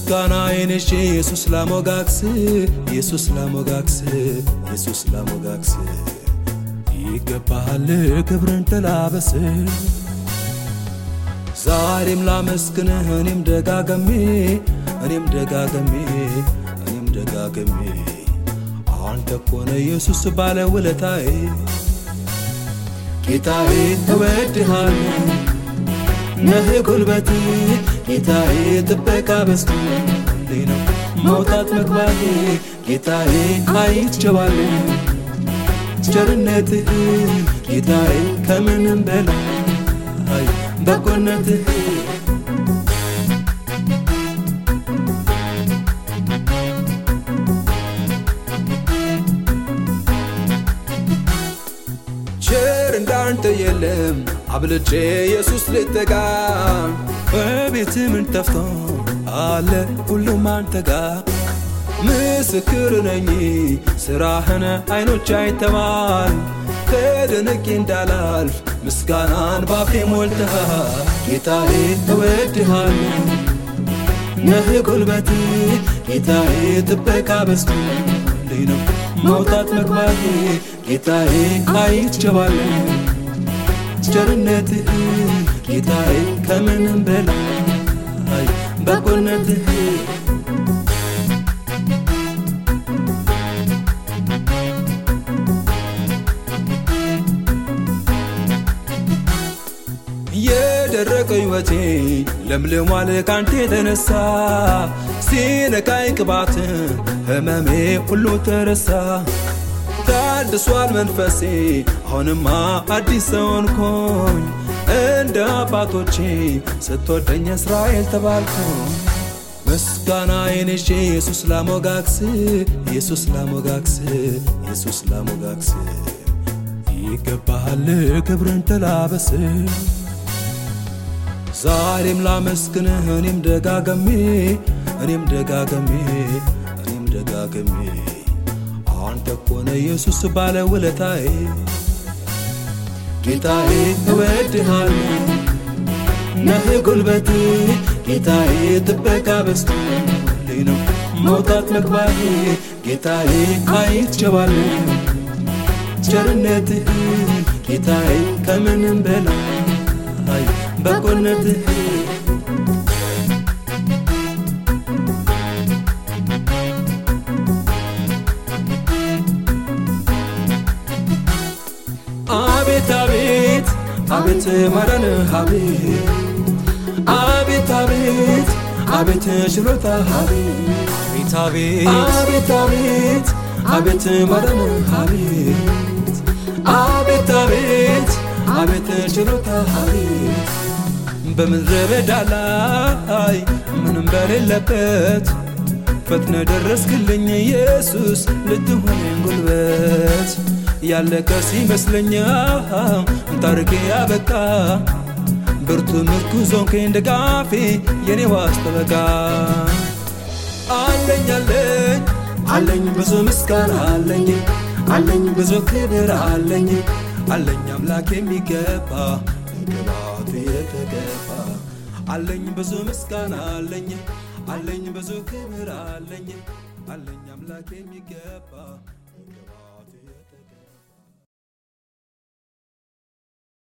ምስጋናዬን ይዤ ኢየሱስ ላሞጋግስ ኢየሱስ ላሞጋግስ ኢየሱስ ላሞጋግስ ይገባሃል ክብርን ተላበስ ዛሬም ላመስግንህ እኔም ደጋገሜ እኔም ደጋገሜ እኔም ደጋገሜ አንተ ኮነ ኢየሱስ ባለ ውለታዬ ጌታዬ እወድሃለሁ ነህ ጉልበቴ ጌታዬ ጥበቃ በዝቶልኝ ነው መውጣት መግባቴ ጌታዬ አይቼዋለሁ ቸርነትህ ጌታዬ ከምንም በላይ በጎነትህ ቸር እንዳንተ የለም አብልጬ ኢየሱስ ልጠጋ በቤት ምን ጠፍቶ አለ ሁሉም አንተ ጋር ምስክር ነኝ ስራህን አይኖች አይተዋል ከደነቄ እንዳላልፍ ምስጋናን ባፌ ሞልተሃል ጌታዬ እወድሃለሁ ነህ ጉልበቴ ጌታዬ ጥበቃ በዝቶልኝ ነው መውጣት መግባቴ ጌታዬ አይቼዋለሁ ቸርነትህ ጌታዬ ከምንም በላይ በጎነትህ የደረቀ ሕይወቴ ለምልሟል ካንተ የተነሳ ሲነካኝ ቅባት ህመሜ ሁሉ ተረሳ ታድሷል መንፈሴ አሁንማ አዲስ ሰው ሆንኩኝ እንደ አባቶቼ ስትወደኝ እስራኤል ተባልኩ ምስጋናዬን ይዤ ኢየሱስ ላሞጋግስ ኢየሱስ ላሞጋግስ ኢየሱስ ላሞጋግስ ይገባሃል ክብርን ተላበስ ዛሬም ላመስግንህ እኔም ደጋገሜ እኔም ደጋገሜ እኔም ደጋገሜ አንተ ኮነ ኢየሱስ ባለ ውለታዬ ጌታዬ እወድሃለሁ ነህ ጉልበቴ ጌታዬ ጥበቃ በዝቶልኝ ነው መውጣት መግባቴ ጌታዬ አይቼዋለሁ ቸርነትህ ጌታዬ ከምንም በላይ በጎነትህ አቤት አቤት አቤት ማዳንህ አቤት አቤት አቤት አቤት ችሎታ አቤት አቤት አቤት አቤት ማዳንህ አቤት አቤት አቤት አቤት ችሎታ አቤት በምድረ በዳ ላይ ምንም በሌለበት ፈጥነ ደረስክልኝ ኢየሱስ ልትሆነኝ ጉልበት ያለቀ ሲመስለኝ ታሪኬ ያበቃ ብርቱ ምርኩዝ ሆንከኝ ደጋፊ የኔ ዋስ ጠበቃ አለኝ አለኝ አለኝ ብዙ ምስጋና አለኝ አለኝ ብዙ ክብር አለኝ አለኝ አምላክ የሚገባ ቅባቱ የተገባ አለኝ ብዙ ምስጋና አለኝ አለኝ ብዙ ክብር አለኝ አለኝ አምላክ የሚገባ